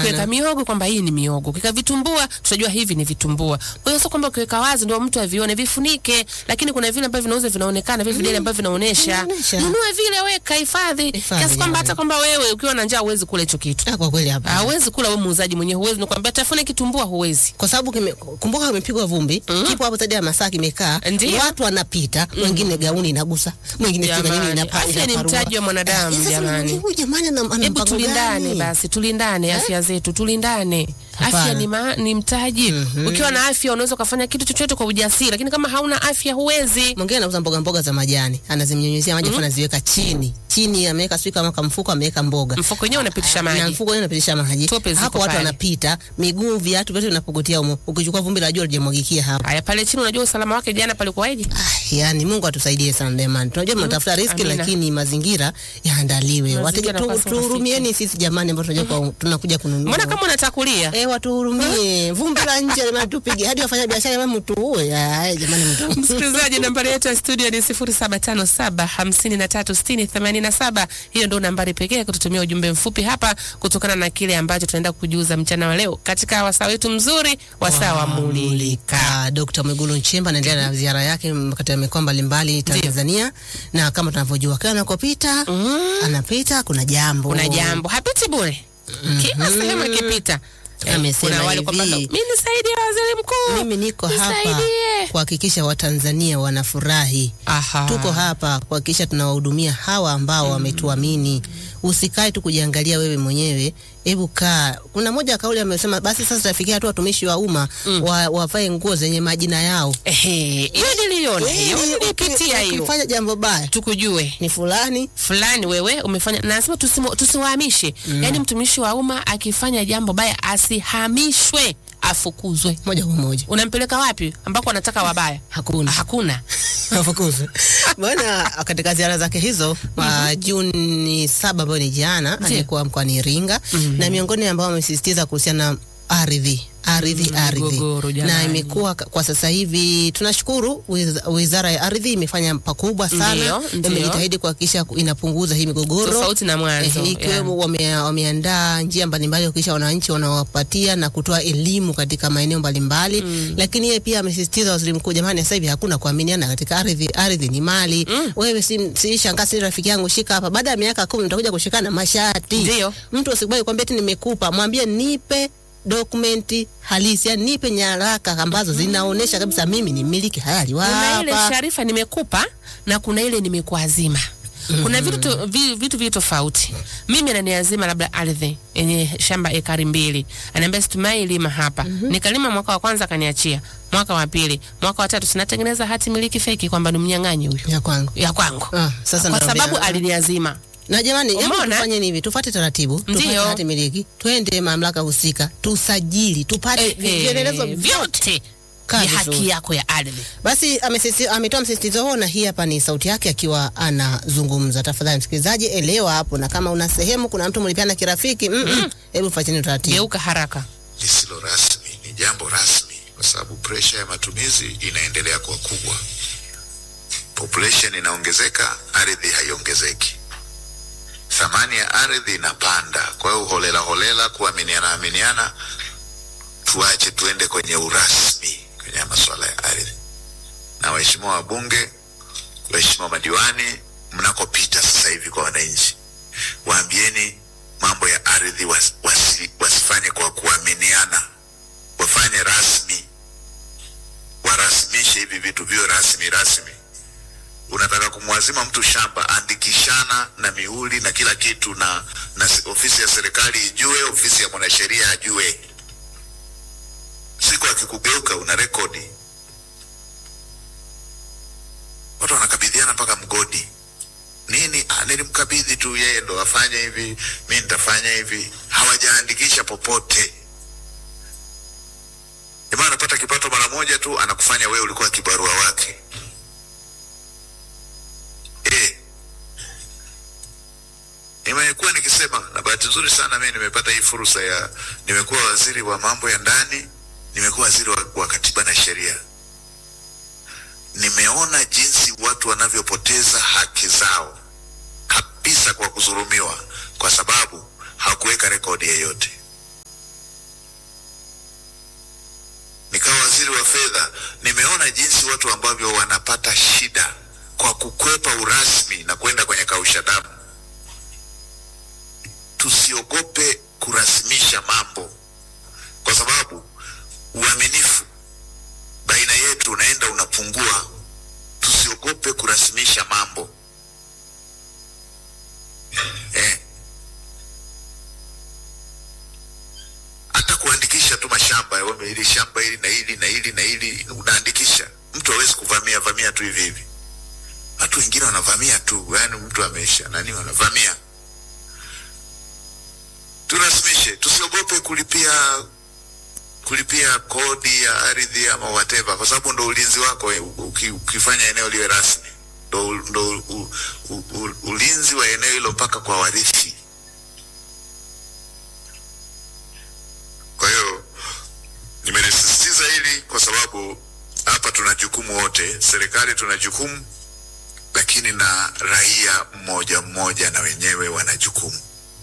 ukiweka miogo kwamba hii ni miogo, ukiweka vitumbua tutajua hivi ni vitumbua. Kwa hiyo sio kwamba ukiweka wazi ndio mtu avione, vifunike. Lakini kuna vile ambavyo vinauza vinaonekana, vile videli ambavyo vinaonesha. Vinaonesha. Nunue vile, weka hifadhi, Hifadhi, kiasi kwamba jamani. hata kwamba wewe ukiwa na njaa huwezi kula hicho kitu. Ah, kwa kweli hapa Hawezi kula wewe muuzaji mwenyewe, huwezi nikwambia tafune kitumbua, huwezi. kwa sababu kime- kumbuka kimepigwa vumbi kipo hapo zaidi ya masaa kimekaa, Ndiyo. watu wanapita, wengine gauni inagusa, mwingine sio nini Jamani, inapa- afya ni inaparua. mtaji wa mwanadamu, Eh, sasa jamani. huyu jamani ana ana Hebu mpango tulindane gani? basi, tulindane afya zetu, tulindane. Hapana. Afya ni, ma, ni mtaji. Ukiwa na afya unaweza ukafanya kitu chochote kwa ujasiri, lakini kama hauna afya huwezi. Mwingine anauza mboga mboga za majani, anazimnyunyizia maji afu anaziweka chini chini, ameweka sio kama kamfuko, ameweka mboga Mfuko wenyewe unapitisha na maji. mfuko wenyewe unapitisha maji Tope ziko hapo, watu pale. wanapita, miguu, viatu vyote vinapogotea humo. Ukichukua vumbi la jua lijamwagikia hapo. Haya, pale chini unajua usalama wake jana palikuwaje? Ah, yani Mungu atusaidie sana jamani. Tunajua mnatafuta riski Amina. lakini mazingira yaandaliwe. Mazingira Wateja tu, yanapaswa tuhurumieni sisi jamani ambao tunajua kwa tunakuja kununua. Mbona kama unatakulia? Eh, watuhurumie. Vumbi la nje jamani tupige. Hadi wafanya biashara jamani mtuue. Ah, jamani mtu. Msikilizaji, nambari yetu ya studio ni 0757536087. Hiyo ndio nambari pekee ya kututumia ujumbe mfupi hapa, kutokana na kile ambacho tunaenda kujuza mchana wa leo katika wasaa wetu mzuri, wasaa wa Mulika. Ah, Dr. Mwigulu Nchemba anaendelea na ziara yake m- katika mikoa mbalimbali Tanzania, na kama tunavyojua kila anakopita anapita kuna jambo Kuna jambo hapiti bure, kila sehemu akipita Eh, Amesema kuna wale hivi. kwamba mimi nisaidie waziri mkuu, Mimi niko hapa Nisaidie. kuhakikisha Watanzania wanafurahi. Aha. Tuko hapa kuhakikisha tunawahudumia hawa ambao wametuamini. Usikae tu kujiangalia wewe mwenyewe, hebu kaa. Kuna moja ya kauli amesema, basi sasa tafikia hatua watumishi wa umma wa, wavae nguo zenye majina yao. Ehe, hiyo niliona hiyo, Ili nilipitia hiyo, ukifanya jambo baya tukujue ni fulani fulani wewe umefanya, na nasema tusimo- tusiwahamishe. Yaani mtumishi wa umma akifanya jambo baya asihamishwe, afukuzwe. moja kwa moja, Unampeleka wapi ambako anataka wabaya? hakuna Hakuna. afukuzwe. Bwana katika ziara zake hizo wa Juni saba ambayo ni jana, Ndiyo. alikuwa mkoani Iringa na miongoni ambao wamesisitiza kuhusiana na ardhi ardhi Mm, ardhi migogoro, na jamani. imekuwa ka- kwa sasa hivi tunashukuru wiz- wizara ya ardhi imefanya pakubwa sana, Ndiyo, ndiyo. imejitahidi kuhakikisha ku- inapunguza hii migogoro Tofauti na mwanzo. Eh, ikiwemo wame, wameandaa njia mbalimbali kuhakikisha wananchi wanawapatia na kutoa elimu katika maeneo mbalimbali lakini yeye pia amesisitiza waziri mkuu, jamani, sasa hivi hakuna kuaminiana katika ardhi. Ardhi ni mali. Wewe si, si shangaa, si rafiki yangu, shika hapa. Baada ya miaka kumi mtakuja kushikana mashati. Ndiyo. Mtu usikubali kwambia eti nimekupa, mwambie nipe dokumenti halisi, yani nipe nyaraka ambazo zinaonesha kabisa mimi ni mmiliki halali wa kuna ile hapa. sharifa nimekupa na kuna ile nimekuazima. Kuna vitu to, vi, vitu vi tofauti. Mimi ananiazima labda ardhi yenye shamba ekari mbili, ananiambia situmai lima hapa. Nikalima mwaka wa kwanza akaniachia, mwaka wa pili, mwaka wa tatu sinatengeneza hati miliki feki kwamba ni mnyang'anyi huyu ya kwangu. ya kwangu, Ah, sasa kwa naambia- sababu aliniazima. Na jamani, hebu Umeona? tufanye hivi, tufuate taratibu, tupate Ndiyo. hati miliki, twende mamlaka husika, tusajili, tupate Eh, eh, vielelezo vyote. vyote Kaa ya vizuri. haki yako ya ardhi. Basi amesisi- ametoa msisitizo huo, na hii hapa ni sauti yake akiwa anazungumza. Tafadhali msikilizaji, elewa hapo, na kama una sehemu kuna mtu mlipiana kirafiki, mm -mm, hebu fuateni utaratibu. Geuka haraka. lisilo rasmi ni jambo rasmi, kwa sababu presha ya matumizi inaendelea kuwa kubwa. Population inaongezeka, ardhi haiongezeki, thamani ya ardhi inapanda. Kwa hiyo holela holela, kuaminiana aminiana, tuache tuende kwenye urasmi kwenye haya masuala ya ardhi. Na waheshimiwa wabunge, waheshimiwa madiwani, mnakopita sasa hivi kwa wananchi, waambieni mambo ya ardhi was, wasi, wasifanye kwa kuaminiana, wafanye rasmi, warasmishe hivi vitu viwe rasmi rasmi. Unataka kumwazima mtu shamba, andikishana na mihuri na kila kitu, na, na se- ofisi ya serikali ijue, ofisi ya mwanasheria ajue. Siku akikugeuka una rekodi, watu wanakabidhiana mpaka mgodi nini ah, nilimkabidhi tu yeye ndo afanye hivi, mi nitafanya hivi. Hawajaandikisha popote. Jamaa anapata kipato mara moja tu, anakufanya wewe ulikuwa kibarua wake eh. Nimekuwa nikisema na bahati nzuri sana mimi nimepata hii fursa ya, nimekuwa waziri wa mambo ya ndani, nimekuwa waziri wa, wa katiba na sheria nimeona jinsi watu wanavyopoteza haki zao kabisa kwa kudhulumiwa, kwa sababu hakuweka rekodi yeyote. wa fedha, nimeona jinsi watu ambavyo wanapata shida kwa kukwepa urasmi na kwenda kwenye kausha damu. Tusiogope kurasimisha mambo, kwa sababu uaminifu baina yetu unaenda unapungua. Tusiogope kurasimisha mambo eh. Hata kuandikisha tu mashamba wewe, hili shamba hili na hili na hili na hili unaandikisha. Mtu hawezi kuvamia vamia tu hivi hivi. Watu wengine wanavamia tu, yaani mtu amesha nani, wanavamia. Turasimishe, tusiogope kulipia kulipia kodi ya ardhi ama whatever, kwa sababu ndo ulinzi wako eh, uki, ukifanya eneo liwe rasmi ndo, ndo u, u, u, ulinzi wa eneo hilo mpaka kwa warithi. Kwa hiyo nimelisisitiza hili kwa sababu hapa tuna jukumu wote, serikali tuna jukumu, lakini na raia mmoja mmoja na wenyewe wana jukumu.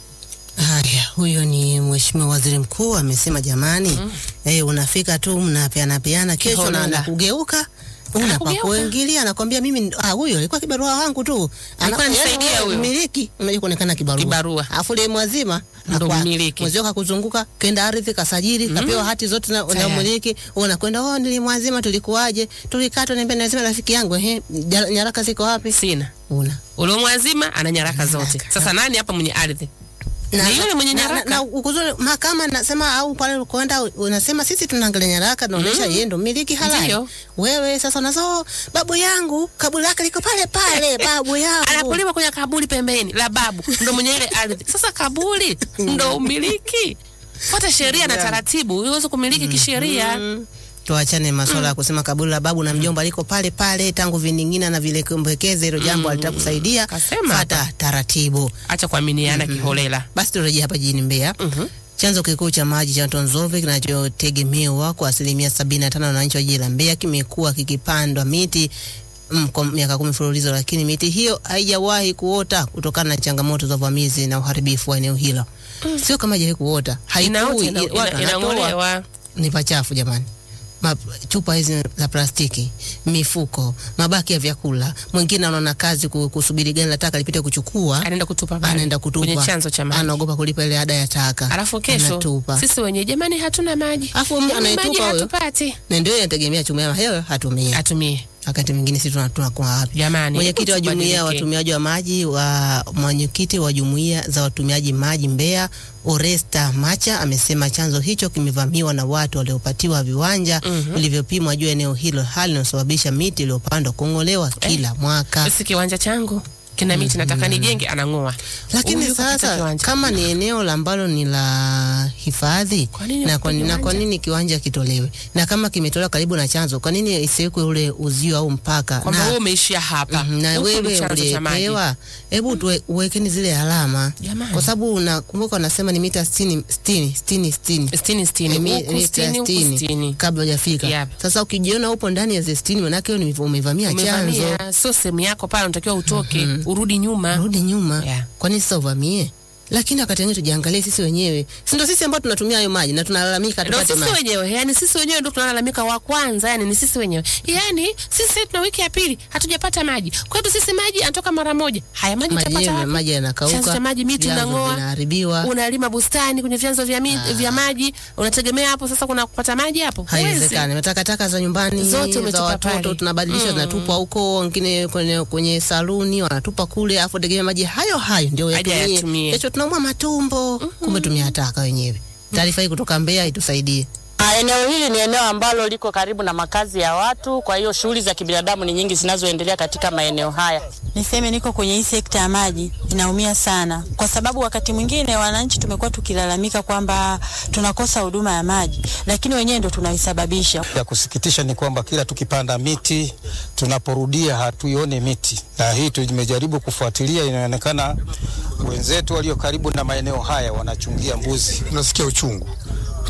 Haya, huyo ni Mheshimiwa Waziri Mkuu amesema, jamani, mm. eh, unafika tu mnapeana peana, kesho Kiholela. na anakugeuka Anakugeuka. unapakuingilia, anakwambia mimi, ah, huyo alikuwa kibarua wangu tu, Alikuwa Ana- anisaidia yaani huyo. mmiliki, unajua kuonekana kibarua, Kibarua. afu ile mwazima Ndo akwa- mmiliki. mwezi wako akuzunguka, kenda ardhi kasajili, kapewa hati zote na, na Tayari. mmiliki, unakwenda oh, nilimwazima, tulikuwaje, tulikatwa, niambia lazima rafiki yangu, ehe, jara- nyaraka ziko wapi? Sina Una uliomwazima ana nyaraka zote. Nyaraka. Sasa nani hapa mwenye ardhi? Ni yule mwenye na- nyaraka. na, na ukuzuri mahakama nasema au pale ukoenda unasema sisi tunaangalia nyaraka naonyesha yeye ndo mmiliki halali. Ndiyo. Wewe sasa unazo babu yangu kaburi lake liko pale pale babu yangu. Anapoliwa kwenye kaburi pembeni la babu ndo mwenye ile ardhi. Sasa kaburi ndo umiliki. Fuata sheria na taratibu uweze kumiliki kisheria. Mm. Tuachane masuala ya kusema kaburi la babu na mjomba liko pale pale tangu vining'ina na vile kumbekeze hilo jambo alitakusaidia. Kasema Fata taratibu. Acha kuaminiana kiholela. Basi turejee hapa jijini Mbeya. Mhm. Chanzo kikuu cha maji cha Mto Nzove kinachotegemewa kwa asilimia 75 na wananchi wa jiji la Mbeya kimekuwa kikipandwa miti mm, kwa miaka kumi mfululizo, lakini miti hiyo haijawahi kuota kutokana na changamoto za uvamizi na uharibifu wa eneo hilo. Sio kama haijawahi kuota, Inaota, haikui, ina- watu ina- wanatoa. inang'olewa. Ni pachafu jamani. Ma, chupa hizi za plastiki, mifuko, mabaki ya vyakula. Mwingine anaona kazi ku- kusubiri gari la taka lipite kuchukua, Anaenda kutupa pale. anaenda kutupa kwenye chanzo cha maji. anaogopa kulipa ile ada ya taka, Alafu kesho anatupa. sisi wenyewe jamani, hatuna maji, Alafu Yaani anaitupa maji huyo. hatupati, na ndio inategemea chuma ya hewa hatumia. atumie Wakati mwingine sisi tuna- tunakuwa wapi? jamani. Mwenyekiti wa hebu jumuiya ya tubadilike. watumiaji wa maji wa mwenyekiti wa jumuiya za watumiaji maji Mbeya, Oresta Macha amesema chanzo hicho kimevamiwa na watu waliopatiwa viwanja vilivyopimwa juu ya eneo hilo, hali inayosababisha miti iliyopandwa kung'olewa kila mwaka. Sisi kiwanja changu kina miti, nataka nijenge, anang'oa. Lakini Huyu kapata sasa kiwanja. kama ni eneo la ambalo ni la hifadhi Kwa nini na kwa, usipige na kwa kiwanja? nini kiwanja kitolewe? Na kama kimetolewa karibu na chanzo, kwa nini isiwekwe ule uzio au mpaka? kwamba Na- wewe umeishia hapa, Mhm, na Huku ni wewe chanzo cha maji. uliyepewa, hebu tuwe- uwekeni zile alama, Jamani. kwa sababu unakumbuka wanasema ni mita sitini sitini sitini sitini Sitini, sitini, Eh, mi- huku mita sitini, huku sitini, sitini. kabla hujafika. Yep. Sasa ukijiona upo ndani ya zile sitini, manake wewe ni- umevamia chanzo, Umevamia, sio sehemu yako pale, unatakiwa utoke, urudi nyuma. rudi nyuma. Yeah. Kwa nini sasa uvamie? Lakini wakati wengine tujiangalie sisi wenyewe, si ndio sisi ambao tunatumia hayo maji na tunalalamika Ndio tupate sisi maji. wenyewe, yani sisi wenyewe ndio tunalalamika wa kwanza, yani ni sisi wenyewe. Yani sisi tuna wiki ya pili hatujapata maji. Kwetu sisi maji anatoka mara moja. Haya maji Maji utapata yenyewe wapi? maji Chanzo yanakauka, cha maji miti vyanzo unang'oa, vinaharibiwa. unalima bustani kwenye vyanzo vya, mi, vya maji, unategemea hapo sasa kuna kupata maji hapo? Huwezi. Haiwezekani. Matakataka za nyumbani Zote za umetupa watoto pale. tunabadilisha, tunatupa huko, wengine kwenye, kwenye saluni wanatupa kule, afu tegemea maji hayo hayo ndio Aje yatumie. yatumie. Kesho tunaumwa matumbo, kumbe tumeataka wenyewe. Taarifa hii kutoka Mbeya itusaidie. Ah, Eneo hili ni eneo ambalo liko karibu na makazi ya watu, kwa hiyo shughuli za kibinadamu ni nyingi zinazoendelea katika maeneo haya. Niseme niko kwenye hii sekta ya maji, inaumia sana kwa sababu wakati mwingine wananchi tumekuwa tukilalamika kwamba tunakosa huduma ya maji, lakini wenyewe ndo tunaisababisha. Ya kusikitisha ni kwamba kila tukipanda miti tunaporudia hatuione miti, na hii tumejaribu kufuatilia, inaonekana wenzetu walio karibu na maeneo haya wanachungia mbuzi. tunasikia uchungu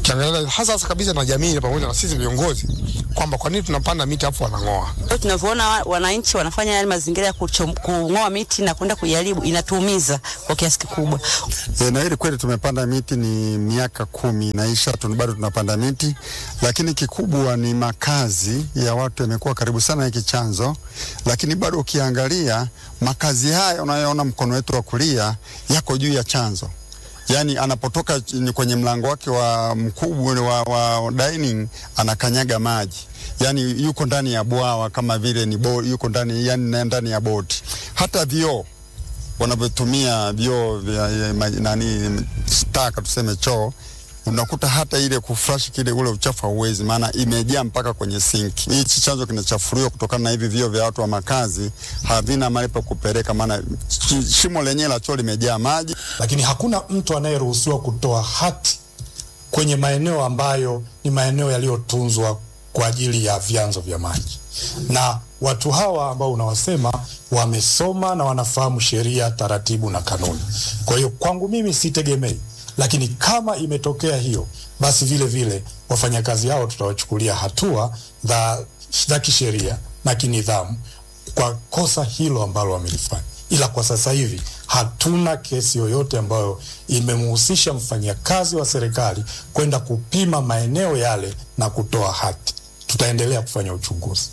ukiangalia hasa hasa kabisa na jamii pamoja na sisi viongozi kwamba kwa nini tunapanda miti afu wanang'oa. Leo tunavyoona wa- wananchi wanafanya yale mazingira ya kuchom- kung'oa miti na kwenda kuiharibu, inatuumiza kwa kiasi kikubwa. E, na hili kweli tumepanda miti ni miaka kumi inaisha, tun- bado tunapanda miti, lakini kikubwa ni makazi ya watu yamekuwa karibu sana hiki chanzo, lakini bado ukiangalia makazi haya unayoona mkono wetu wa kulia yako juu ya chanzo yaani anapotoka ch- kwenye mlango wake wa mkubwa wa, wa dining anakanyaga maji yaani yuko ndani ya bwawa kama vile ni bo, yuko ndani yani ndani ya boti hata vioo wanavyotumia vyoo vya ya ma- nani staka tuseme choo unakuta hata ile kuflash kile ule uchafu hauwezi, maana imejaa mpaka kwenye sinki. Hichi chanzo kinachafuliwa kutokana na hivi vyoo vya watu wa makazi, havina mahali pa kupeleka, maana shi- shimo lenyewe la choo limejaa maji. lakini hakuna mtu anayeruhusiwa kutoa hati kwenye maeneo ambayo ni maeneo yaliyotunzwa kwa ajili ya vyanzo vya maji. Na watu hawa ambao unawasema wamesoma na wanafahamu sheria, taratibu na kanuni. Kwa hiyo kwangu mimi sitegemei, lakini kama imetokea hiyo, basi vile vile wafanyakazi hao tutawachukulia hatua za, za kisheria na kinidhamu kwa kosa hilo ambalo wamelifanya, ila kwa sasa hivi hatuna kesi yoyote ambayo imemhusisha mfanyakazi wa serikali kwenda kupima maeneo yale na kutoa hati. Tutaendelea kufanya uchunguzi.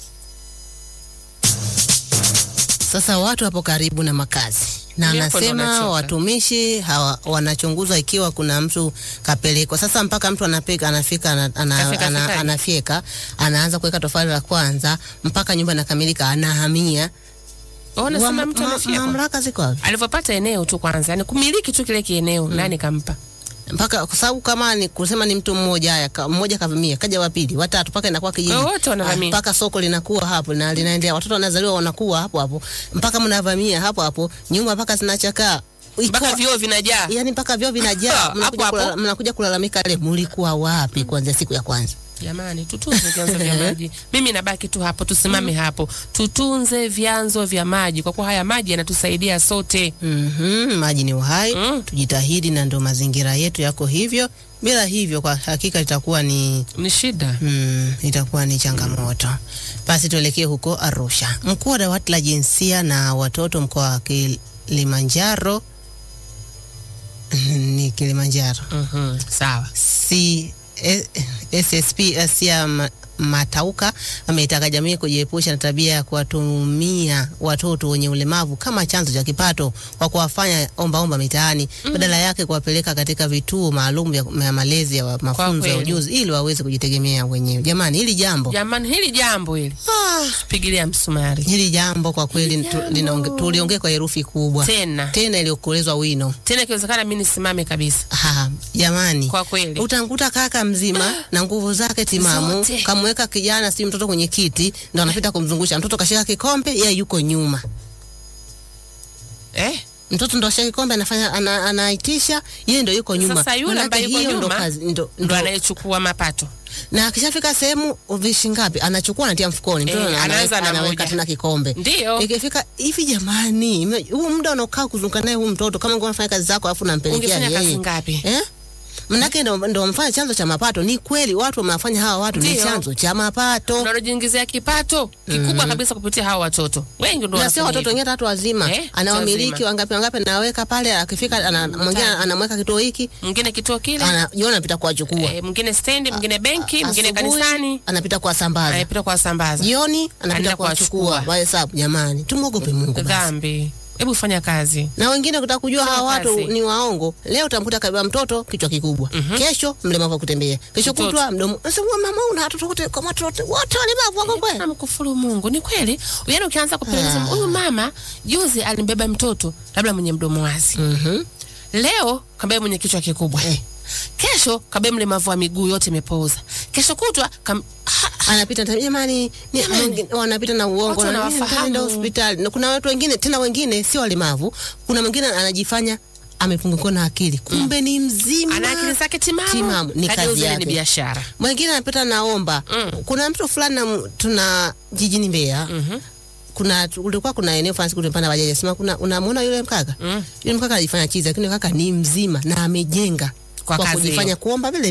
Sasa watu hapo karibu na makazi na Ndipo ndo anasema wanachoka. watumishi hawa, wanachunguzwa ikiwa kuna mtu kapelekwa. Sasa mpaka mtu anapeka, anafika ana, ana, Kafika ana, fikaje? anafyeka anaanza kuweka tofali la kwanza mpaka nyumba inakamilika, anahamia. Unasema Wa- mtu ma- anafyekwa? mamlaka ziko wapi? alivyopata eneo tu kwanza, yani kumiliki tu kile kieneo nani kampa? mpaka kwa sababu kama ni kusema ni mtu mmoja, haya ka, mmoja kavamia, kaja wa pili, watatu, mpaka inakuwa kijiji, Wote wanavamia. Ah, mpaka soko linakuwa hapo na linaendelea, watoto wanazaliwa wanakuwa hapo hapo, mpaka mnavamia hapo hapo, nyumba mpaka zinachakaa Mpaka Iko- vioo vinajaa. yani mpaka vyoo vinajaa, Hapo mnakuja hapo. kulala- mnakuja kulalamika le, mulikuwa wapi kuanzia siku ya kwanza? Jamani, tutunze vyanzo vya maji. Mimi nabaki tu hapo, tusimame hapo, tutunze vyanzo vya maji, kwa kuwa haya maji yanatusaidia sote. Mhm, maji ni uhai Mm. tujitahidi, na ndio mazingira yetu yako hivyo. Bila hivyo, kwa hakika itakuwa ni Ni shida. Mm, itakuwa ni changamoto. Basi tuelekee huko Arusha. Mkuu wa dawati la jinsia na watoto mkoa wa Kilimanjaro ni Kilimanjaro Mhm, sawa. si eh, SSP Asia Ma- Matauka ameitaka jamii kujiepusha na tabia ya kuwatumia watoto wenye ulemavu kama chanzo cha kipato kwa kuwafanya ombaomba mitaani badala yake kuwapeleka katika vituo maalum vya vya malezi ya wa- mafunzo ya kweli. ujuzi ili waweze kujitegemea wenyewe. Jamani, hili jambo Jamani, hili jambo hili ah, pigilia msumari hili jambo kwa kweli tu- linaonge- tuliongea kwa herufi kubwa tena tena iliyokolezwa wino. tena, ikiwezekana mimi nisimame kabisa. Ah, jamani Kwa kweli utamkuta kaka mzima na nguvu zake timamu, Zote. kamweka kijana si mtoto kwenye kiti, ndo anapita kumzungusha mtoto, kashika kikombe, yeye yuko nyuma. eh? Mtoto ndo ashika kikombe, anafanya ana, anaitisha, yeye ndo yuko nyuma. Sasa yule Manake ambaye yuko hiyo ndo nyuma kazi, ndo, ndo ndo, anayechukua mapato. na akishafika sehemu vishi ngapi anachukua anatia mfukoni, mtoto Eh, ana- anaanza anaweka, na anaweka moja. tena kikombe Ndio ikifika hivi, jamani, ime- huu muda unaokaa kuzunguka naye huu mtoto, kama ungekuwa unafanya kazi zako alafu unampelekea ungefanya kazi yeye ngapi? eh? Manake ndo, ndo wamefanya chanzo cha mapato. Ni kweli watu wamewafanya hawa watu ni Ndio. chanzo cha mapato, Unalojiingizia kipato kikubwa kabisa kupitia hawa watoto wengi, ndo na sio wanafanya watoto hivyo. wengine hata watu wazima Eh, anawamiliki wazima. wangapi wangapi, anaweka pale, akifika ana- mwingine anamweka kituo hiki, Mwingine kituo kile, ana- jioni anapita kuwachukua, eh, mwingine stendi, mwingine benki, mwingine Asubuhi, kanisani, anapita kuwasambaza, anapita kuwasambaza. jioni anapita Anaenda kuwachukua. kuwachukua. Wahesabu jamani, tumwogope Mungu basi. Dhambi, hebu fanya kazi. na wengine kutaka kujua Fanya hawa watu kazi. ni waongo. Leo utamkuta kabeba mtoto kichwa kikubwa, kesho mlemavu wa kutembea, kesho Mtoto. kutwa mdomo. Sasa wewe mama, una watoto wote kama watoto wote walemavu wako kweli? Namkufuru Mungu, ni kweli. Yaani ukianza kupeleleza, Ah. huyu mama juzi alimbeba mtoto labda mwenye mdomo wazi, Mhm. leo kabeba mwenye kichwa kikubwa Eh. kesho kabeba mlemavu wa miguu yote imepooza, kesho kutwa kam... ha, anapita ta- jamani, ni- Jamani. mwingine- wanapita na uongo Watu na wanawafahamu. nenda hospitali. Na kuna watu wengine tena, wengine sio walemavu, kuna mwingine anajifanya amepungukiwa na akili, kumbe ni mzima, ana akili zake timamu, Timamu, ni Kageuza kazi ile yake. ni biashara. mwingine anapita naomba. Mm. Kuna mtu fulani na- tuna jijini Mbeya Mhm. kuna kulikuwa kuna eneo fulani siku tulipanda bajaji, sema kuna unamwona yule mkaka Mm. yule mkaka anajifanya chizi, lakini yule kaka ni mzima na amejenga Kwa kwa kazi kujifanya hiyo. kuomba vile vile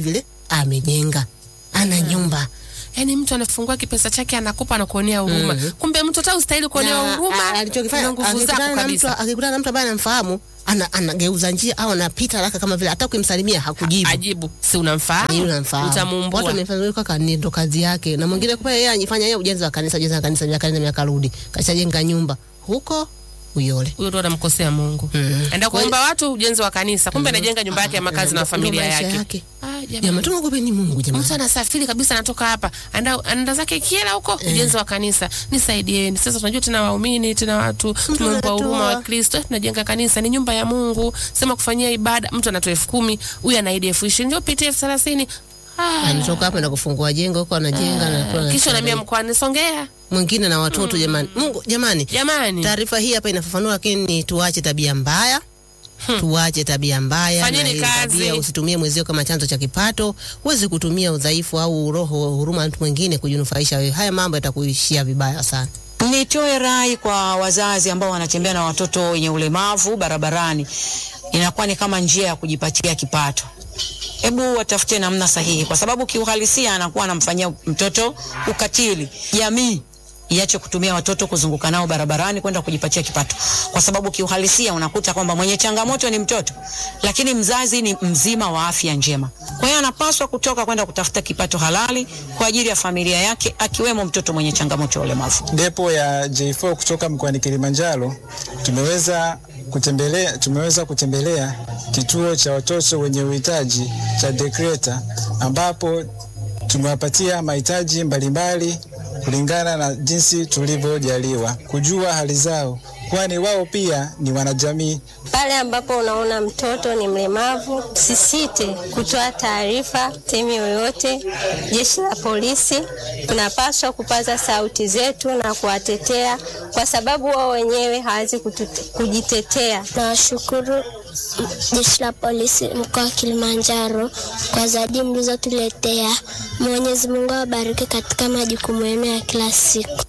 amejenga, ana nyumba Yaani mtu anafungua kipesa chake anakupa anakuonea huruma. Mhm. Kumbe mtu hata ustahili kuonea Na, huruma. a- alichokifanya na nguvu akikutana zako na mtu kabisa. akikutana na mtu ambaye anamfahamu ana, anageuza njia au anapita haraka kama vile hata kumsalimia hakujibu. Ajibu, si unamfahamu? Yeye unamfahamu. Utamuumbua. Watu wamefanya huyo kaka ni ndo kazi yake. Na mwingine kwa yeye anifanya yeye ujenzi wa kanisa, ujenzi wa kanisa miaka nenda miaka rudi. Kashajenga nyumba huko Uyole. Huyo ndo anamkosea Mungu. Mm. Enda kuomba watu ujenzi wa kanisa, kumbe anajenga nyumba yake ya makazi na Ndo familia maisha yake. yake. Ah, jamani. Jamani, tumwogopeni Mungu jamani. Mtu anasafiri kabisa, anatoka hapa anaenda anaenda zake Kiela huko ujenzi wa kanisa. Nisaidieni sasa, tunajua tena waumini tena watu tumempa anatoa. huruma wa Kristo, tunajenga kanisa, ni nyumba ya Mungu, sema kufanyia ibada. Mtu anatoa elfu kumi huyu anaidi elfu ishirini ndio pitie elfu thelathini Ah, Anatoka hapa na kufungua jengo huko anajenga na kisha kwa anasaidia. unaambia mkoani Songea. mwingine na watoto jamani. Mungu jamani. Jamani, Taarifa hii hapa inafafanua, lakini ni tuache tabia mbaya tuache tabia mbaya Fanyeni na ile kazi. tabia, usitumie mwezio kama chanzo cha kipato. Huwezi kutumia udhaifu au roho huruma ya mtu mwingine kujinufaisha wewe. Haya mambo yatakuishia vibaya sana. Nitoe rai kwa wazazi ambao wanatembea na watoto wenye ulemavu barabarani, inakuwa ni kama njia ya kujipatia kipato. Hebu watafute namna sahihi, kwa sababu kiuhalisia anakuwa anamfanyia mtoto ukatili. Jamii iache kutumia watoto kuzunguka nao barabarani kwenda kujipatia kipato, kwa sababu kiuhalisia unakuta kwamba mwenye changamoto ni mtoto, lakini mzazi ni mzima wa afya njema. Kwa hiyo anapaswa kutoka kwenda kutafuta kipato halali kwa ajili ya familia yake, akiwemo mtoto mwenye changamoto ya ulemavu. Depo ya J4 kutoka mkoani Kilimanjaro tumeweza kutembelea, tumeweza kutembelea kituo cha watoto wenye uhitaji cha Dekreta ambapo tumewapatia mahitaji mbalimbali kulingana na jinsi tulivyojaliwa kujua hali zao, kwani wao pia ni wanajamii. Pale ambapo unaona mtoto ni mlemavu, sisite kutoa taarifa sehemu yoyote. Jeshi la polisi tunapaswa kupaza sauti zetu na kuwatetea, kwa sababu wao wenyewe hawezi kutute- kujitetea. Nawashukuru jeshi la polisi mkoa wa Kilimanjaro kwa zawadi mlizotuletea. Mwenyezi Mungu awabariki katika majukumu yenu ya kila siku.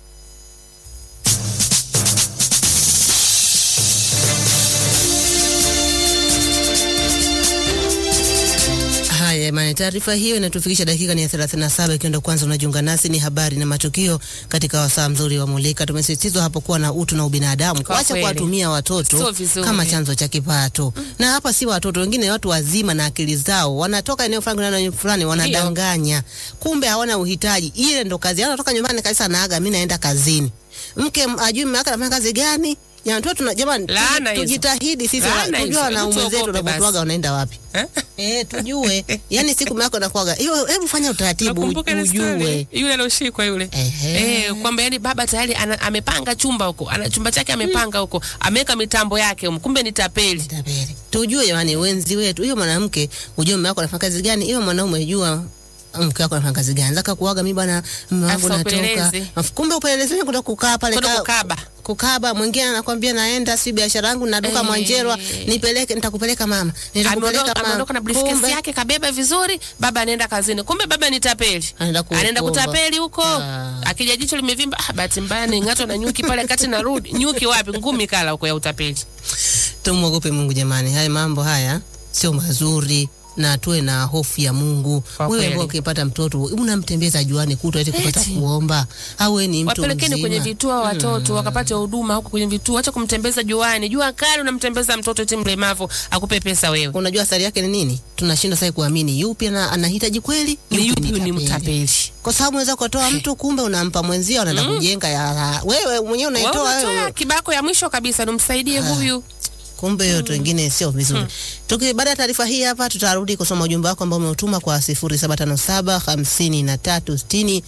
Haya jamani, taarifa hiyo inatufikisha dakika ni ya 37 ikiwa ndo kwanza unajiunga nasi, ni habari na matukio katika wasaa mzuri wa Mulika. Tumesisitizwa hapo kuwa na utu na ubinadamu, Kwa kuacha kweli. kuwatumia Sio watoto vizuri. kama chanzo cha kipato. Na hapa si watoto wengine, watu wazima na akili zao, wanatoka eneo fulani kwenda eneo fulani, wanadanganya, kumbe hawana uhitaji. Ile ndo kazi yao, anatoka nyumbani kabisa, naaga, mimi naenda kazini. Mke m- ajui mume wake anafanya kazi gani? Jamani, tuwe tuna jamani, tuji- Laana hizo. tujitahidi sisi Laana wa- hizo. tujue wanaume Hebu zetu tuogope unapotuaga basi. wanaenda wapi. Eh, tujue. Yaani siku yako inakuwaga. Hiyo hebu fanya utaratibu Nakumbuka ile ujue. story, yule alioshikwa yule eh, kwamba yani baba tayari ana, amepanga chumba huko ana chumba chake amepanga huko ameweka mitambo yake huko, kumbe ni tapeli. Tujue jamani wenzi wetu. Hiyo mwanamke ujue mume wako anafanya kazi gani? Hiyo mwanaume jua mke wako anafanya kazi gani? Zaka kuaga mimi bwana mume wangu Afisa natoka. upelelezi. Afu Kumbe upelelezi ni kwenda kukaa pale Kwenda ka- kukaba. Kukaba mwingine anakwambia naenda si biashara yangu na duka Eh. Mwanjerwa nipeleke nitakupeleka mama. Nitakupeleka Ameondoka mama. ameondoka na briefcase Kumbe- yake kabeba vizuri, baba anaenda kazini, kumbe baba ni tapeli, Anaenda ku- anaenda kuomba. kutapeli huko. Akija jicho limevimba, ah, bahati mbaya ning'atwa na nyuki pale kati narudi. Nyuki wapi? Ngumi kala huko ya utapeli. Tumwogope Mungu jamani, haya mambo haya sio mazuri na tuwe na hofu ya Mungu. Wewe kweli. ambao ukipata mtoto unamtembeza juani kutwa eti kupata Eti. kuomba, au wewe ni mtu Wapelekeni mzima. kwenye vituo watoto wakapate huduma huko kwenye vituo, acha kumtembeza juani. Jua kali unamtembeza mtoto eti mlemavu akupe pesa wewe. Unajua athari yake ni nini? Tunashindwa sasa kuamini yupi ana, anahitaji kweli, Ni yupi ni tapeli. mtapeli. Kwa sababu unaweza kutoa mtu kumbe unampa mwenzio anaenda kujenga ya wewe mwenyewe unaitoa Wewe wewe. unatoa kibako ya mwisho kabisa, nimsaidie huyu. kumbe hiyo watu wengine sio vizuri. Tuki baada ya taarifa hii hapa tutarudi kusoma ujumbe wako ambao umeutuma kwa 0757 53 60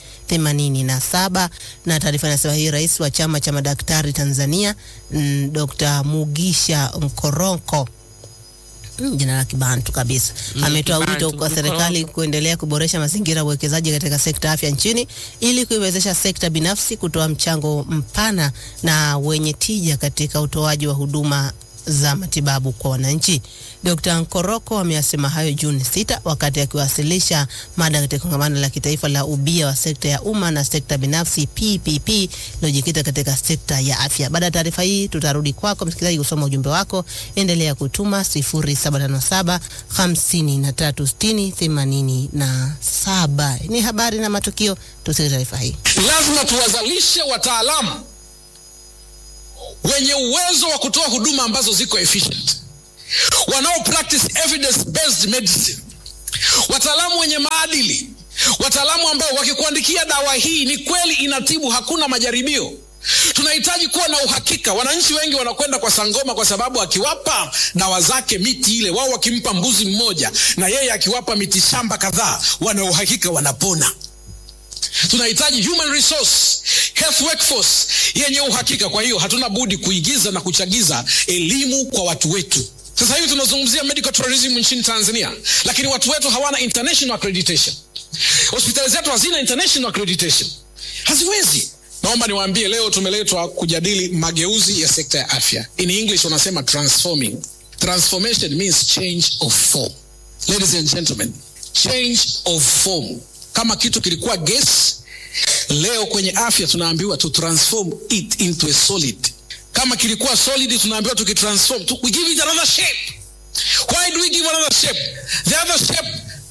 87 na taarifa inasema hii rais wa chama cha madaktari Tanzania mm, Dr. Mugisha Nkoronko Mm, jina la kibantu kabisa Mm, ametoa kibantu, wito kwa serikali Nkoronko. kuendelea kuboresha mazingira ya uwekezaji katika sekta ya afya nchini ili kuiwezesha sekta binafsi kutoa mchango mpana na wenye tija katika utoaji wa huduma za matibabu kwa wananchi. Dr. Nkoroko ameyasema hayo Juni sita wakati akiwasilisha mada katika kongamano la kitaifa la ubia wa sekta ya umma na sekta binafsi PPP iliyojikita katika sekta ya afya. Baada ya taarifa hii, tutarudi kwako msikilizaji kusoma ujumbe wako. Endelea kutuma 0757 5360 87. Ni habari na matukio, tusikie taarifa hii. Lazima tuwazalishe wataalamu wenye uwezo wa kutoa huduma ambazo ziko efficient, wanao practice evidence based medicine, wataalamu wenye maadili, wataalamu ambao wakikuandikia dawa hii ni kweli inatibu, hakuna majaribio. Tunahitaji kuwa na uhakika. Wananchi wengi wanakwenda kwa Sangoma kwa sababu akiwapa dawa zake miti ile, wao wakimpa mbuzi mmoja na yeye akiwapa miti shamba kadhaa, wana uhakika wanapona. Tunahitaji human resource health workforce yenye uhakika. Kwa hiyo hatuna budi kuigiza na kuchagiza elimu kwa watu wetu. Sasa hivi tunazungumzia medical tourism nchini Tanzania, lakini watu wetu hawana international accreditation. Hospitali zetu hazina international accreditation, haziwezi. Naomba niwaambie leo tumeletwa kujadili mageuzi ya sekta ya afya. In English wanasema transforming. Transformation means change of form. Ladies and gentlemen, change of form. Kama kitu kilikuwa gas, leo kwenye afya tunaambiwa to transform it into a solid. Kama kilikuwa solid, tunaambiwa tukitransform, tu, we give it another shape. Why do we give another shape? The other shape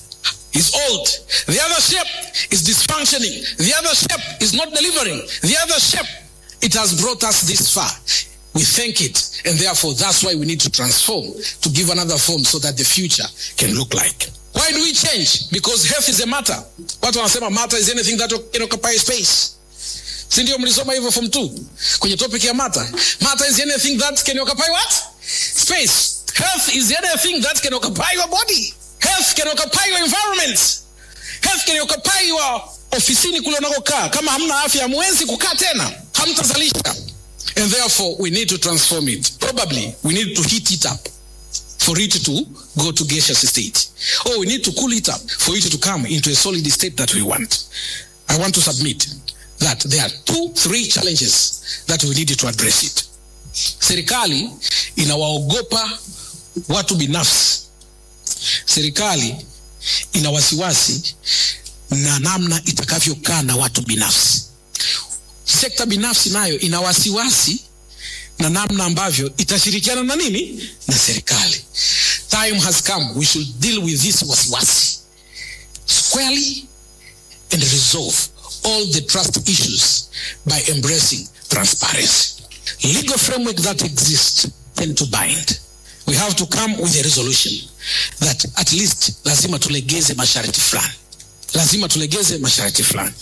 is old. The other shape is dysfunctioning. The other shape is not delivering. The other shape, it has brought us this far. We thank it, and therefore that's why we need to transform to give another form so that the future can look like. Why do we change? Because health is a matter. Watu wanasema matter is anything that can occupy space. Si ndio mlisoma hivyo form 2 kwenye topic ya matter. Matter is anything that can occupy what? Space. Health is anything that can occupy your body. Health can occupy your environment. Health can occupy your ofisini kule unakokaa. Kama hamna afya, hamwezi kukaa tena, hamtazalisha. And therefore we need to transform it. Probably we need to heat it up for it to go to gaseous state. Or we need to cool it up for it to come into a solid state that we want. I want to submit that there are two, three challenges that we need to address it. Serikali inawaogopa watu binafsi. Serikali ina wasiwasi na namna itakavyokaa na watu binafsi. Sekta binafsi nayo ina wasiwasi na namna ambavyo itashirikiana na nini na serikali. Time has come we should deal with this wasiwasi squarely and resolve all the trust issues by embracing transparency. Legal framework that exists tend to bind. We have to come with a resolution that at least lazima tulegeze masharti fulani, lazima tulegeze masharti fulani.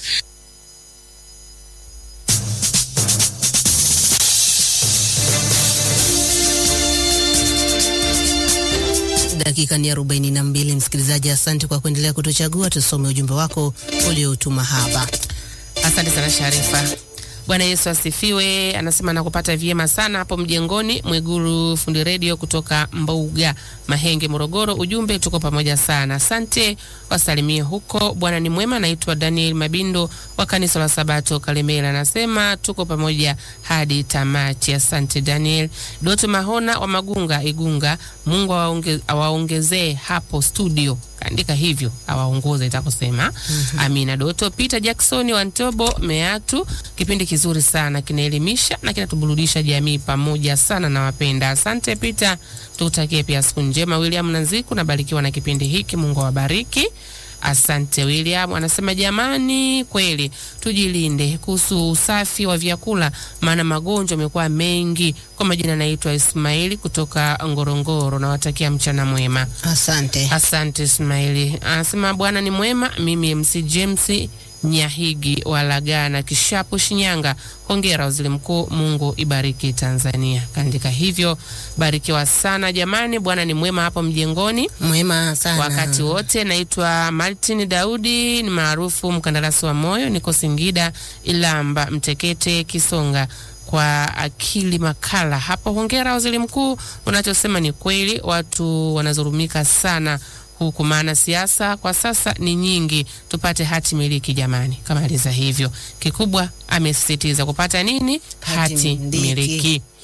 Dakika ni arobaini na mbili. Msikilizaji, asante kwa kuendelea kutuchagua. Tusome ujumbe wako uliotuma hapa. Asante sana Sharifa. Bwana Yesu asifiwe. Anasema nakupata vyema sana hapo mjengoni. Mwiguru fundi redio kutoka Mbuga Mahenge, Morogoro. Ujumbe tuko pamoja sana, asante. Wasalimie huko. Bwana ni mwema. Naitwa Daniel Mabindo wa kanisa la Sabato Kalemela, anasema tuko pamoja hadi tamati. Asante Daniel. Doto Mahona wa Magunga, Igunga. Mungu awaonge- awaongezee hapo studio kaandika hivyo awaongoze itakusema. mm-hmm. Amina Doto. Peter Jackson wa Ntobo Meatu, kipindi kizuri sana kinaelimisha na kinatuburudisha jamii pamoja sana, na wapenda. Asante Peter, tukutakie pia siku njema. William Nanziku, nabarikiwa na kipindi hiki, Mungu awabariki. Asante William. Anasema jamani, kweli tujilinde kuhusu usafi wa vyakula, maana magonjwa yamekuwa mengi. Kwa majina naitwa Ismaili kutoka Ngorongoro, nawatakia mchana mwema. Asante. Asante Ismaili. Anasema Bwana ni mwema. Mimi MC James Nyahigi Walagana Kishapu Shinyanga. Hongera waziri mkuu, Mungu ibariki Tanzania. Kaandika hivyo, barikiwa sana jamani. Bwana ni mwema hapo mjengoni, mwema sana wakati wote. Naitwa Martin Daudi, ni maarufu mkandarasi wa moyo, niko Singida Ilamba Mtekete Kisonga kwa akili makala hapo. Hongera waziri mkuu, unachosema ni kweli, watu wanazurumika sana huku, maana siasa kwa sasa ni nyingi. Tupate hati miliki jamani, kamaliza hivyo. Kikubwa amesisitiza kupata nini? Hati, Hati miliki. miliki.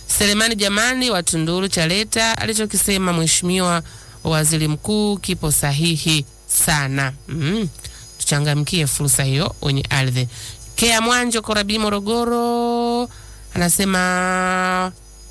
Selemani Jamani wa Tunduru Chaleta, alichokisema mheshimiwa waziri mkuu kipo sahihi sana. Mm. Tuchangamkie fursa hiyo wenye ardhi. Kea Mwanjo Korabi Morogoro anasema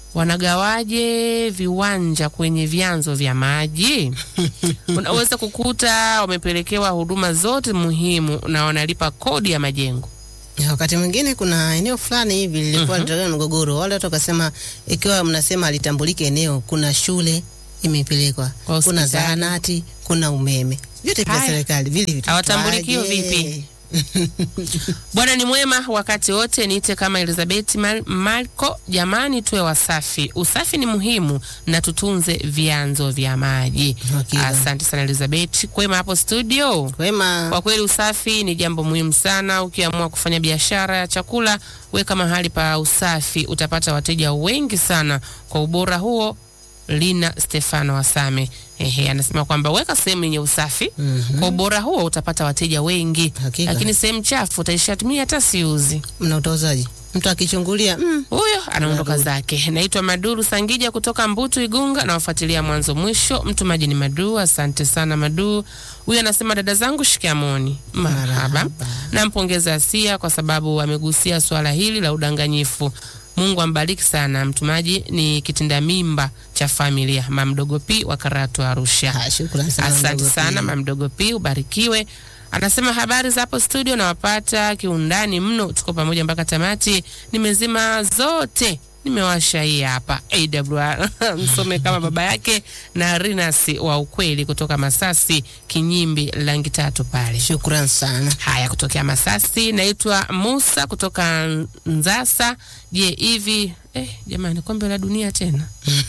wanagawaje viwanja kwenye vyanzo vya maji? Unaweza kukuta wamepelekewa huduma zote muhimu na wanalipa kodi ya majengo. Ya, wakati mwingine kuna eneo fulani hivi lilikuwa Mhm. mm mgogoro, wale watu wakasema, ikiwa mnasema alitambulike eneo, kuna shule imepelekwa, kuna hospitali. zahanati, kuna umeme, vyote vya Haya. serikali vile vitu Hawatambulikiwa vipi? Bwana ni mwema wakati wote. Niite kama Elizabeth Mal Malko. Jamani, tuwe wasafi. Usafi ni muhimu na tutunze vyanzo vya maji. Hakika. Asante sana Elizabeth. Kwema hapo studio. Kwema. Kwa kweli usafi ni jambo muhimu sana. Ukiamua kufanya biashara ya chakula, weka mahali pa usafi, utapata wateja wengi sana. Kwa ubora huo Lina Stefano Wasame ehe, anasema kwamba weka sehemu yenye usafi Mhm. kwa ubora huo utapata wateja wengi, Hakika. lakini sehemu chafu utaishatumia hata siuzi. Mna utozaji, mtu akichungulia mm, Huyo anaondoka zake. Naitwa Maduru Sangija kutoka Mbutu Igunga, nawafuatilia mwanzo mwisho. Mtumaji ni Madu, asante sana Madu. Huyu anasema dada zangu, shikamoni. Marhaba. Nampongeza Asia kwa sababu amegusia swala hili la udanganyifu. Mungu ambariki sana. Mtumaji ni kitinda mimba cha familia Mamdogo P wa Karatu Arusha. shukrani sana Asante Mamdogo P. sana Mamdogo P, ubarikiwe. Anasema habari za hapo studio, nawapata kiundani mno, tuko pamoja mpaka tamati. Nimezima zote, nimewasha hii hapa AWR msome kama baba yake na Rinas wa ukweli kutoka Masasi Kinyimbi langi tatu pale. Shukran sana. Haya, kutokea Masasi. Naitwa Musa kutoka Nzasa. Je, hivi eh, jamani, kombe la dunia tena?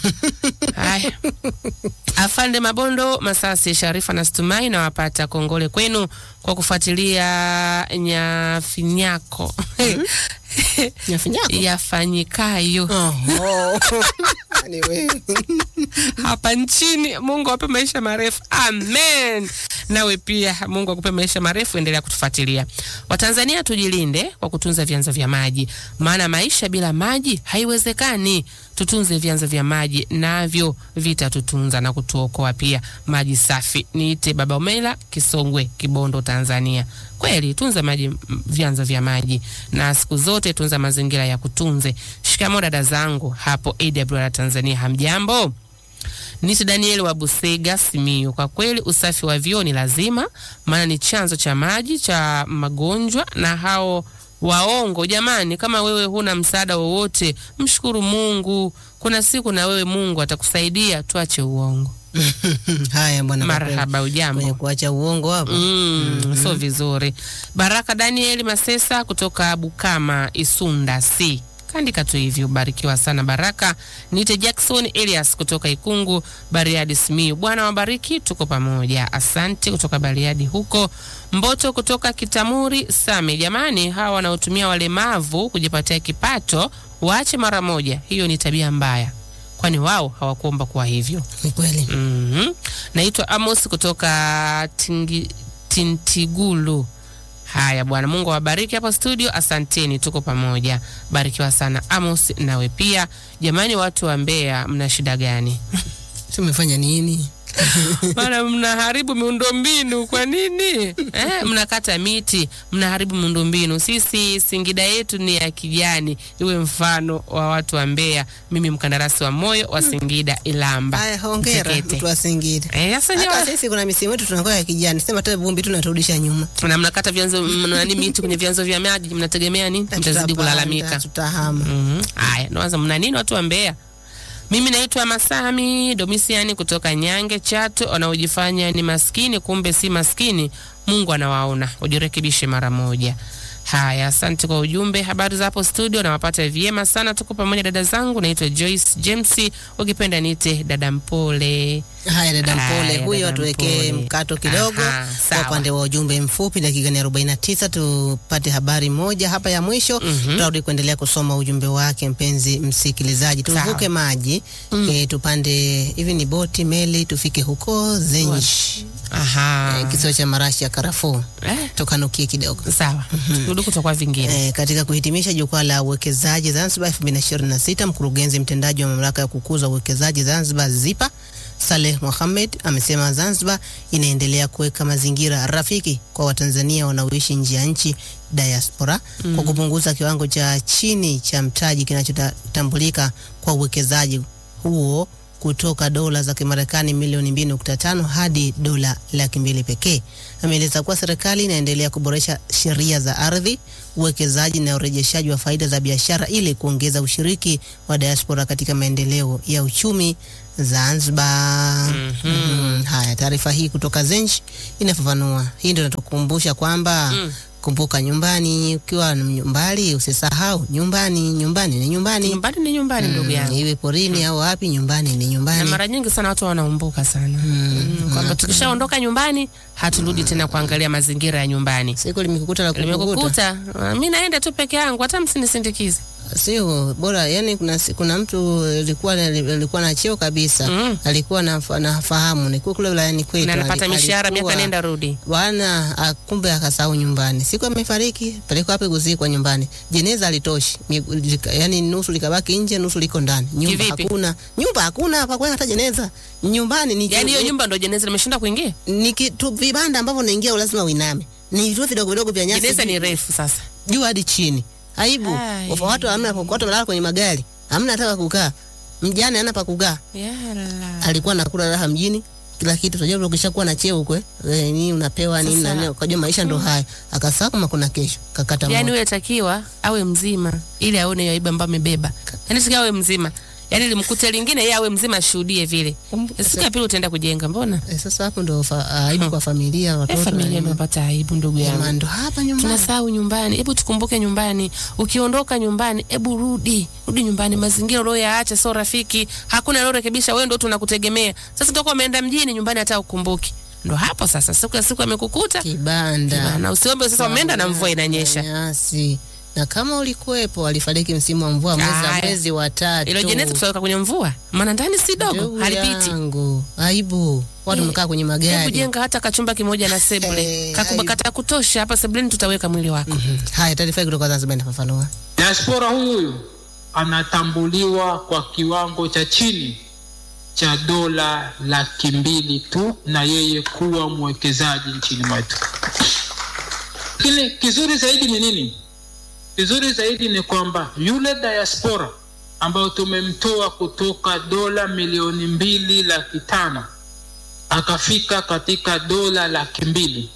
Haya, Afande Mabondo Masasi, Sharifa na Stumai, nawapata kongole kwenu kwa kufuatilia nyafinyako Nyafinyako? yafanyikayo hapa nchini. Mungu awape maisha marefu, amen. Nawe pia Mungu akupe maisha marefu, endelea kutufuatilia. Watanzania tujilinde kwa kutunza vyanzo vya maji, maana maisha bila maji haiwezekani. Tutunze vyanzo vya maji, navyo vitatutunza na kutuokoa pia. Maji safi. Niite Baba Omela, Kisongwe, Kibondo, Tanzania. Kweli tunza maji, m- vyanzo vya maji, na siku zote tunza mazingira ya kutunze. Shikamo dada zangu hapo AWR Tanzania, hamjambo? Nisi Daniel wa Busega Simiyu. Kwa kweli usafi wa vyoo ni lazima, maana ni chanzo cha maji cha magonjwa na hao waongo. Jamani, kama wewe huna msaada wowote, mshukuru Mungu. Kuna siku na wewe Mungu atakusaidia. Tuache uongo. Haya bwana, kwa kweli. Marhaba, ujambo? Kwenye kuacha uongo hapo Mm, so vizuri. Baraka Daniel Masesa kutoka Bukama Isunda C. Kaandika tu hivi, ubarikiwa sana Baraka. Nite Jackson Elias kutoka Ikungu, Bariadi Simiyu. Bwana wabariki, tuko pamoja. Asante kutoka Bariadi huko. Mboto kutoka Kitamuri Same. Jamani, hawa wanaotumia walemavu kujipatia kipato waache mara moja. Hiyo ni tabia mbaya, kwani wao hawakuomba kuwa hivyo. Ni kweli. Mhm. Naitwa Amos kutoka Tingi, Tintigulu. Haya bwana, Mungu awabariki hapa studio. Asanteni, tuko pamoja. Barikiwa sana Amos, nawe pia. Jamani, watu wa Mbeya, mna shida gani? Tumefanya nini? Maana mnaharibu miundombinu kwa nini? Eh, mnakata miti, mnaharibu miundombinu. Sisi Singida yetu ni ya kijani, iwe mfano wa watu wa Mbeya. Mimi mkandarasi wa moyo wa Singida Ilamba. Haya, hongera Mtekete. mtu wa Singida. Eh, sasa Hata nyewe- sisi kuna misimu yetu tunakuwa ya kijani, sema hata vumbi tu naturudisha nyuma. na mnakata vyanzo mnani miti kwenye vyanzo vya maji, mnategemea nini? Mtazidi Tutapanda, kulalamika. Tutahama. Mhm. Haya, nawaza mna nini watu wa Mbeya? Mimi naitwa Masami Domisiani kutoka Nyange Chato, wanaojifanya ni maskini kumbe si maskini. Mungu anawaona, ujirekebishe mara moja. Haya, asante kwa ujumbe. Habari za hapo studio, nawapata vyema sana, tuko pamoja dada zangu. Naitwa Joyce James, ukipenda niite dada Mpole. Haya, dada Mpole Haya, huyo, dada tuwekee Mpole. mkato kidogo Aha, kwa sawa. upande wa ujumbe mfupi, dakika ni 49. Tupate habari moja hapa ya mwisho, tutarudi kuendelea kusoma ujumbe wake. Mpenzi msikilizaji, tuvuke Sawa. maji eh, tupande hivi ni boti meli, tufike huko Zenj, Aha. eh, kisiwa cha marashi ya karafuu, Eh, tukanukie kidogo. sawa. Turudi kutoka vingine. Eh, katika kuhitimisha jukwaa la uwekezaji Zanzibar 2026, mkurugenzi mtendaji wa mamlaka ya kukuza uwekezaji Zanzibar ZIPA Saleh Mohamed amesema Zanzibar inaendelea kuweka mazingira rafiki kwa Watanzania wanaoishi nje ya nchi diaspora kwa kupunguza kiwango cha chini cha mtaji kinachotambulika kwa uwekezaji huo kutoka dola za Kimarekani milioni 2.5 hadi dola laki mbili pekee. Ameeleza kuwa serikali inaendelea kuboresha sheria za ardhi, uwekezaji na urejeshaji wa faida za biashara ili kuongeza ushiriki wa diaspora katika maendeleo ya uchumi Zanzibar. Mhm. Haya, taarifa hii kutoka Zenj inafafanua. Hii ndio inatukumbusha kwamba kumbuka nyumbani, ukiwa mbali usisahau nyumbani. Nyumbani ni nyumbani, Nyumbani ni nyumbani, ndugu yangu. iwe porini au wapi, nyumbani ni na nyumbani. mara nyingi sana watu wanaumbuka sana mm. kwamba tukishaondoka nyumbani haturudi tena kuangalia mazingira ya nyumbani. Siku limekukuta la kukukuta, Limekukuta, ah, mi naenda tu peke yangu, hata msinisindikize. sio bora. Yani kuna, si- kuna mtu alikuwa alikuwa na cheo kabisa Mm. alikuwa na- nafahamu nikuwa kule wilayani kwetu Na ali- anapata mishahara alikuwa- miaka nenda rudi. bwana ah, kumbe akasahau nyumbani. Siku amefariki, pelekwa wapi kuzikwa nyumbani. Jeneza alitoshi, yani nusu likabaki nje, nusu liko ndani. Nyumba Kivipi? hakuna, nyumba hakuna pa kuweka hata jeneza. Nyumbani ni Yaani hiyo nyumba ndo jeneza limeshinda kuingia. ni kitu vibanda ambavyo unaingia lazima uiname, ni vitu vidogo vidogo vya nyasi Jeneza juu- ni refu sasa. juu hadi chini. Aibu. Ai. Wafa watu hamna watu wamelala kwenye magari. Hamna hata pa kukaa. Mjane hana pa kukaa. Yala. Alikuwa anakula raha mjini. Kila kitu unajua ukishakuwa na cheo huko eh nini unapewa nini Sasa- na nini ukajua maisha ndo haya. Akasahau kama kuna kesho. Kakata Yaani moto. huyo takiwa awe mzima ili aone hiyo aibu ambayo amebeba. Yaani takiwa awe mzima. Yaani limkute lingine yeye awe mzima ashuhudie vile. Siku ya pili utaenda kujenga mbona? Eh, sasa hapo ndo fa, aibu kwa familia Eh, watoto. familia na ndio nini. inapata aibu ndugu yangu. Jamaa ndo hapa nyumbani. tunasahau nyumbani. Hebu tukumbuke nyumbani. Ukiondoka nyumbani, hebu rudi, rudi nyumbani. Mazingira ulioyaacha sio rafiki, hakuna aliorekebisha, wewe ndio tunakutegemea. Sasa utakuwa umeenda mjini, nyumbani hata ukumbuki. Ndo hapo sasa, siku ya siku amekukuta Kibanda. na usiombe sasa, umeenda na mvua inanyesha. Nyasi. Na kama ulikuwepo alifariki msimu wa mvua mwezi Aya. mwezi wa tatu. Ilo jeneza tutaweka kwenye mvua, maana ndani si dogo, Ndugu halipiti. yangu. Aibu. Watu Eh, mkaa kwenye Hebu magari. jenga hata kachumba kimoja na sebule, Eh, kakubwa aibu. kata kutosha. Hapa sebuleni tutaweka mwili wako. Haya, taarifa hii kutoka Zanzibar inafafanua. Diaspora huyu anatambuliwa kwa kiwango cha chini cha dola laki mbili tu na yeye kuwa mwekezaji nchini mwetu. Lakini kizuri zaidi ni nini? Kizuri zaidi ni kwamba yule diaspora ambayo tumemtoa kutoka dola milioni mbili laki tano akafika katika dola laki mbili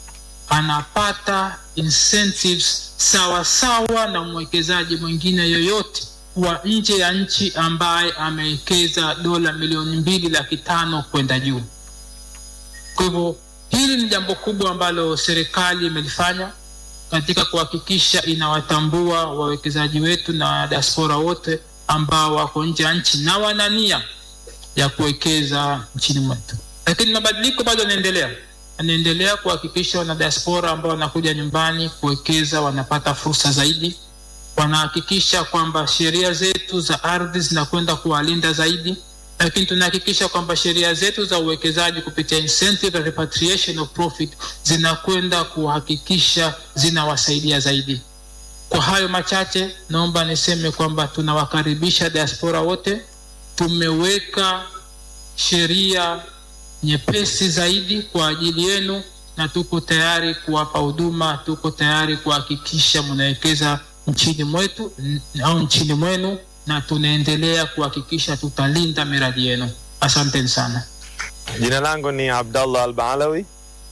anapata incentives sawa sawa na mwekezaji mwingine yoyote wa nje ya nchi ambaye amewekeza dola milioni mbili laki tano kwenda juu. Kwa hivyo hili ni jambo kubwa ambalo serikali imelifanya katika kuhakikisha inawatambua wawekezaji wetu na diaspora wote ambao wako nje ya nchi na wana nia ya kuwekeza nchini mwetu. Lakini mabadiliko bado yanaendelea, yanaendelea kuhakikisha wana diaspora ambao wanakuja nyumbani kuwekeza wanapata fursa zaidi, wanahakikisha kwamba sheria zetu za ardhi zinakwenda kuwalinda zaidi, lakini tunahakikisha kwamba sheria zetu za uwekezaji kupitia incentive and repatriation of profit zinakwenda kuhakikisha zinawasaidia zaidi. Kwa hayo machache, naomba niseme kwamba tunawakaribisha diaspora wote. Tumeweka sheria nyepesi zaidi kwa ajili yenu, na tuko tayari kuwapa huduma, tuko tayari kuhakikisha mnawekeza nchini mwetu n- au nchini mwenu, na tunaendelea kuhakikisha tutalinda miradi yenu. Asanteni sana. Jina langu ni Abdallah Al-Baalawi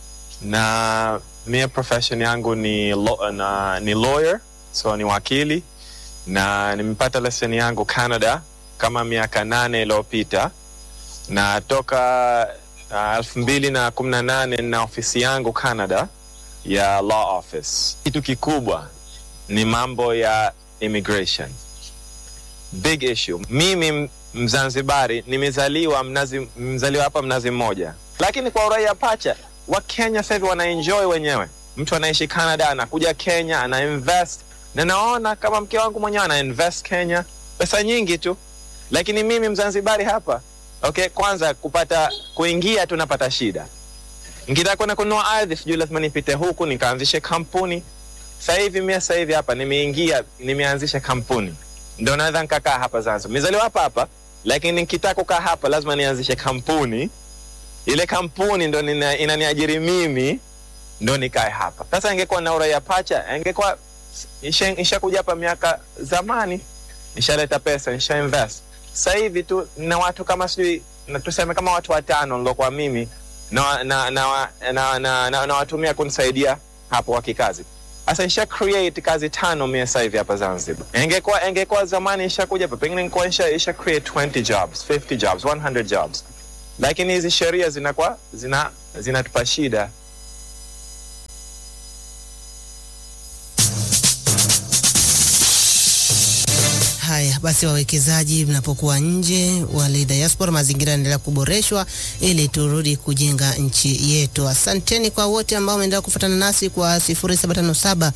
na mia profession yangu ni, lo, na, ni lawyer so ni wakili na nimepata leseni yangu Canada kama miaka nane iliyopita na toka uh, elfu mbili na kumi na nane na ofisi yangu Canada ya law office. Kitu kikubwa ni mambo ya immigration, big issue. Mimi Mzanzibari, nimezaliwa mnazi, mzaliwa hapa Mnazi Mmoja, lakini kwa uraia pacha wa Kenya sasa hivi wanaenjoy wenyewe. Mtu anaishi Canada anakuja Kenya ana invest, na naona kama mke wangu mwenyewe ana invest Kenya pesa nyingi tu, lakini mimi Mzanzibari hapa okay, kwanza kupata kuingia tu napata shida. Nikitaka kwenda kununua ardhi, sijui lazima nipite huku nikaanzishe kampuni. Sasa hivi mimi sasa hivi hapa nimeingia, nimeanzisha kampuni, ndio naweza nikakaa hapa Zanzibar. Nimezaliwa hapa hapa, lakini nikitaka kukaa hapa lazima nianzishe kampuni. Ile kampuni ndo nina- inaniajiri mimi, ndo nikae hapa. Sasa ingekuwa na uraia pacha, ingekuwa isha- ishakuja hapa miaka zamani, nishaleta pesa, nisha invest. Sasa hivi tu na watu kama sijui na tuseme kama watu watano nilokuwa mimi na, na, na, na, na, na, na watumia kunisaidia hapo wa kikazi. Sasa nisha create kazi tano mia sasa hivi hapa Zanzibar. Ingekuwa ingekuwa zamani ishakuja hapa, pengine nilikuwa isha, isha create 20 jobs, 50 jobs, 100 jobs, lakini hizi sheria zinakuwa zina zinatupa shida. Haya basi, wawekezaji mnapokuwa nje, wale diaspora, mazingira yanaendelea kuboreshwa ili turudi kujenga nchi yetu. Asanteni kwa wote ambao wameendelea kufuatana nasi kwa 0757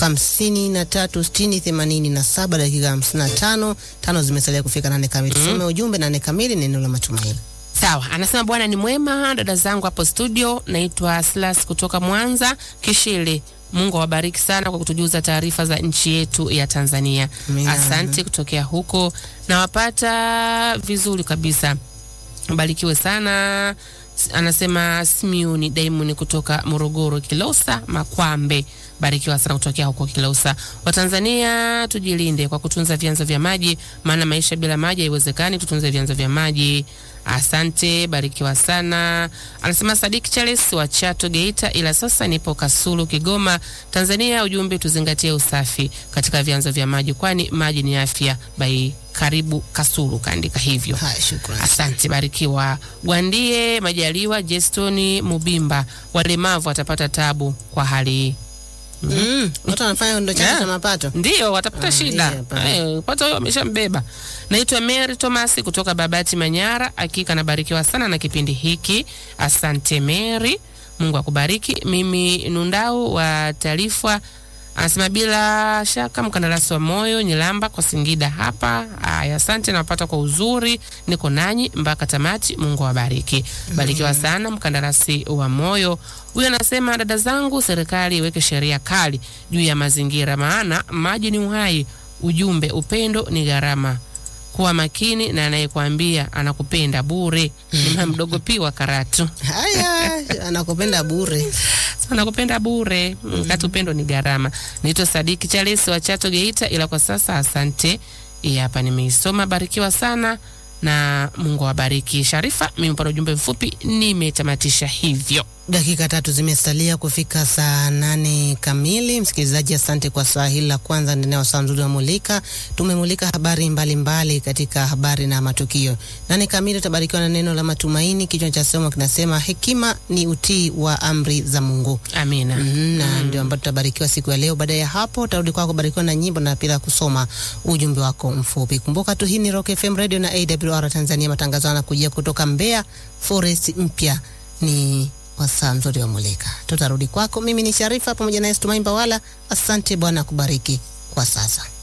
53 60 87, dakika 55 tano zimesalia kufika nane kamili. Tusome ujumbe nane kamili, neno la matumaini. Sawa, anasema Bwana ni mwema. Dada zangu hapo studio, naitwa Silas kutoka Mwanza Kishili. Mungu awabariki sana kwa kutujuza taarifa za nchi yetu ya Tanzania. Amina. Asante kutokea huko, nawapata vizuri kabisa. Barikiwe sana. S- Anasema Simiuni Daimoni kutoka Morogoro, Kilosa Makwambe. Barikiwa sana kutokea huko Kilosa. Watanzania tujilinde kwa kutunza vyanzo vya maji, maana maisha bila maji haiwezekani. Tutunze vyanzo vya maji. Asante, barikiwa sana. Anasema Sadiki Charles wa Chato Geita, ila sasa nipo Kasulu Kigoma, Tanzania. Ujumbe tuzingatie usafi katika vyanzo vya maji, kwani maji ni afya. Bai karibu Kasulu, kaandika hivyo. Haya, shukrani. Asante, barikiwa. Gwandie Majaliwa, Jestoni Mubimba, walemavu watapata tabu kwa hali hii. Mm, watu wanafanya ndo chanzo Yeah. cha mapato. Ndio watapata Ah, shida. yeah, pa- Eh, pato huyo ameshambeba. Naitwa Mary Thomas kutoka Babati Manyara. Hakika nabarikiwa sana na kipindi hiki. Asante Mary. Mungu akubariki. Mimi Nundau wa Taarifa anasema bila shaka mkandarasi wa moyo Nyilamba kwa Singida hapa. Aya, asante napata kwa uzuri, niko nanyi mpaka tamati. Mungu awabariki. Barikiwa sana mkandarasi wa moyo. Huyu anasema dada zangu, serikali iweke sheria kali juu ya mazingira, maana maji ni uhai. Ujumbe, upendo ni gharama. Kuwa makini na anayekwambia anakupenda bure. Ni mama mdogo pi wa Karatu. Haya, anakupenda bure. anakupenda bure wakati upendo ni gharama. Naitwa Sadiki Charles wa Chato Geita, ila kwa sasa asante. Hii hapa nimeisoma, barikiwa sana na Mungu awabariki. Sharifa, mimi mpata ujumbe mfupi, nimetamatisha hivyo. Dakika tatu zimesalia kufika saa nane kamili. Msikilizaji, asante kwa saa hili la kwanza ndani ya wasaa mzuri wa Mulika. Tumemulika habari mbalimbali mbali katika habari na matukio. Nane kamili utabarikiwa na neno la matumaini. Kichwa cha somo kinasema hekima ni utii wa amri za Mungu. Amina. Mm, na ndio ambayo tutabarikiwa siku ya leo. Baada ya hapo utarudi kwako kubarikiwa na nyimbo na pia kusoma ujumbe wako mfupi. Kumbuka tu hii ni Rock FM Radio na AWR Tanzania. Matangazo yanakujia kutoka Mbeya Forest mpya ni wasaa mzuri wa Mulika. Tutarudi kwako. Mimi ni Sharifa pamoja na Estumaimba wala. Asante, Bwana akubariki kwa sasa.